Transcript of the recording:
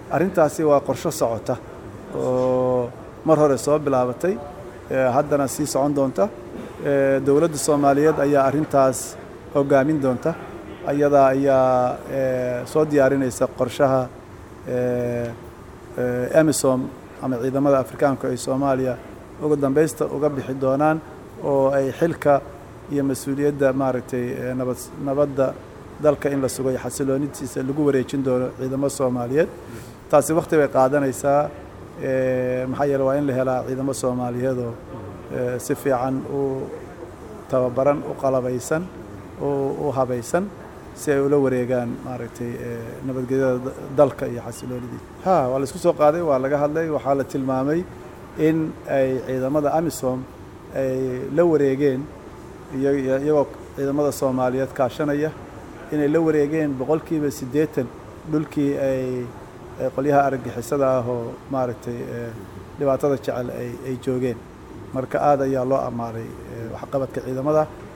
arrintaasi waa qorsho socota oo mar hore soo bilaabatay haddana sii socon doonta dowladda soomaaliyeed ayaa arrintaas hogaamin doonta ayadaa ayaa soo diyaarinaysa qorshaha emisom ama ciidamada afrikaanku ay soomaaliya ugu dambaysta uga bixi doonaan oo ay xilka iyo mas-uuliyadda maaragtay nabad nabadda dalka in la sugo iyo xasiloonidiisa lagu wareejin doono ciidamo soomaaliyeed taasi wakti bay qaadanaysaa maxaa yeele waa in la helaa ciidamo soomaaliyeed oo si fiican u tababaran u qalabaysan u habaysan si ay ula wareegaan maaragtay nabadgelyada dalka iyo xasiloonidiisa ha waa la isku soo qaaday waa laga hadlay waxaa la tilmaamay in ay ciidamada amisom ay la wareegeen iyagoo ciidamada soomaaliyeed kaashanaya inay la wareegeen boqolkiiba siddeetan dhulkii ay qolyaha argagixisada ah oo maaragtay dhibaatada jecel ay joogeen marka aad ayaa loo ammaanay waxqabadka ciidamada